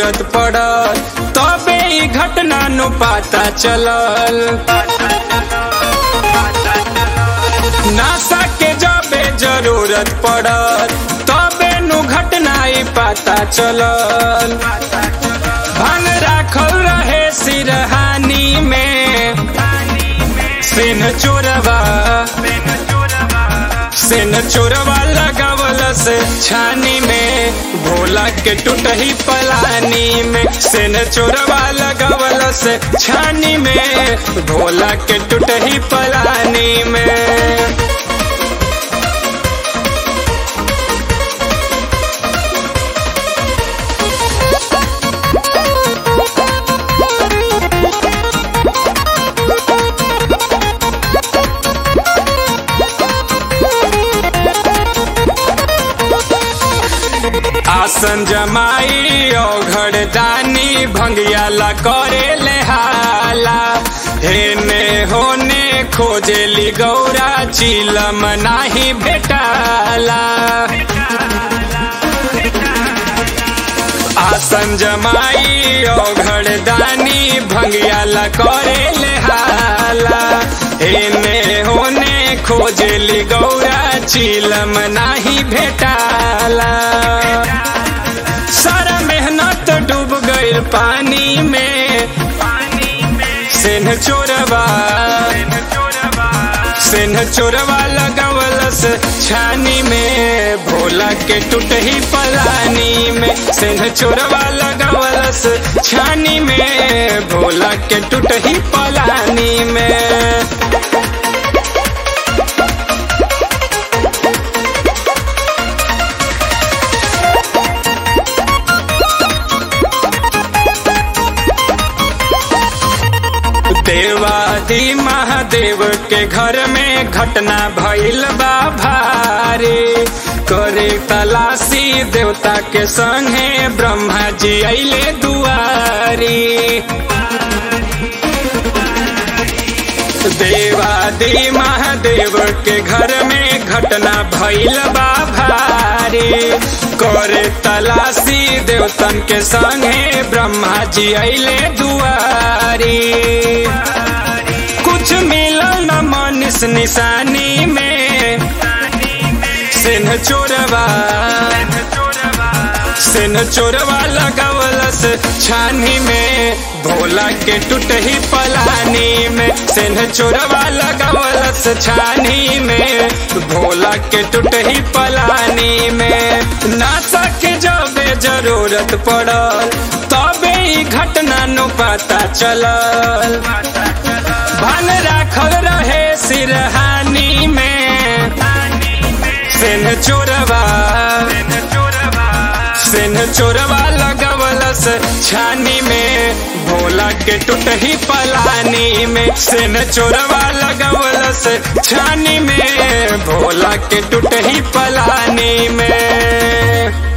जरूरत पड़ल तबे ई घटना नु पता चलल नासा के जबे जरूरत पड़ल तबे नु घटना ई पता चलल भान राखल रहे सिरहानी में सेन चोरवा सेन चोरवा लगावल से छानी में भोला के टूटही पलानी में सेन चोरवा लगावल से छानी में भोला के टूटही पलानी में आसन जमाई ओघड़ दानी भंगिया ला करे ले हाला हेने होने खोजेली गौरा चिलम नाही भेटाला आसन जमाई ओघड़ दानी भंगिया ला करे ले हाला हेने होने खोजेली गौरा चिलम नाही भेटाला सारा मेहनत डूब गईल पानी में सेन चोरवा सेन चोरवा लगावलस छानी में भोला के टूटही पलानी में सेन चोरवा लगावलस छानी में भोला के टूटही पलानी में देवादी महादेव के घर में घटना भइल बा भारी करे तलाशी देवता के संगे ब्रह्मा जी अले दुआरी देवादी महादेव के घर में घटना भइल बा भारी करे तलाशी देवतन के संगे ब्रह्मा जी अले दुआरी कुछ मिलल न मनीष निशानी में सिन्ह चोरवा सिन्ह चोरवा लगावलस छानी में भोला के टूटही पलानी में सिन्ह चोरवा लगावलस छानी में भोला के टूटही पलानी में नासा के जबे जरूरत पड़ल तबे ई घटना नु पता चलल भान राखल रहे सिरहानी में सेन चोरवा सेन चोरवा लगावलस छानी में भोला के टूटही पलानी में सेन चोरवा लगावलस छानी में भोला के टूटही पलानी में